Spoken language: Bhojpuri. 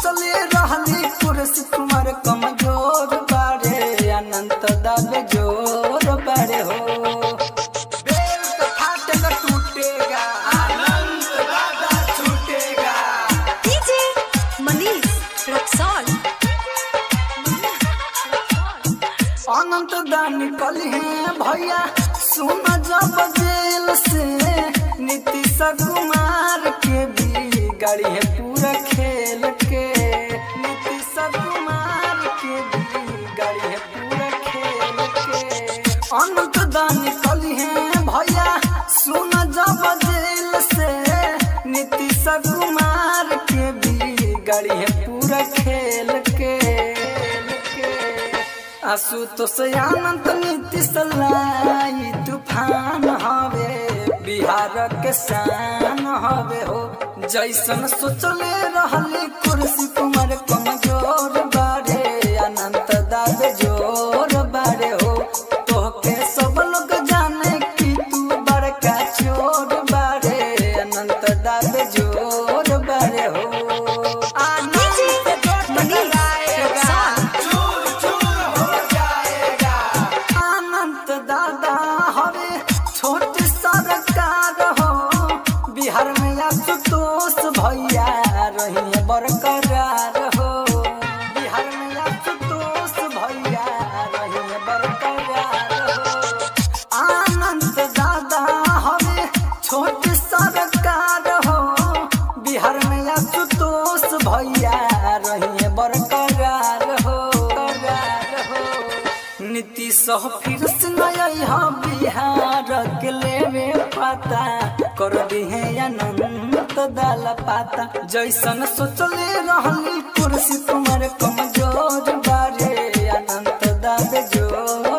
सोचले रहली कुर्सी तुम्हारे कमजोर बारे अनंत दाबे जोर बारे हो बेल तो फाटेगा टूटेगा अनंत दादा छूटेगा डीजे मनीष रक्सौल अनंत दा निकल है भैया सुन जब जेल से नीतीश कुमार के भी गाड़ी है पूरा खेल के नीतीश कुमार के भी गाड़ी है पूरा खेल के अनंत दा निकल है भैया सुन जब जेल से नीतीश कुमार के भी गाड़ी है पूरा खेल के आसु तो से अनंत नीतीश लाई तूफान हवे बिहार के शान हवे हो जैसन सोचले रहली कुर्सी कुमार कमजोर बारे अनंत दाबे जोर बारे हो तोहके सब लोग जाने कि तू बड़का चोर बारे अनंत दाबे जोर बारे हो डीजे मनीष रक्सौल अनंत दादा हवे छोट सरकार हो बिहार में आशुतोष भैया रही बरकरार हो बिहार में आशुतोष भैया रही बरकरार हो अनंत दादा हवे छोट सरकार हो बिहार में आशुतोष भैया रही बरकरार हो करार हो नीतीश फिर से नया बिहार के लेवे पता कर दिहे अनंत दाल पाता जैसन सोचले रहली कुर्सी तुम्हारे कमजोर बारे अनंत दाबे जोर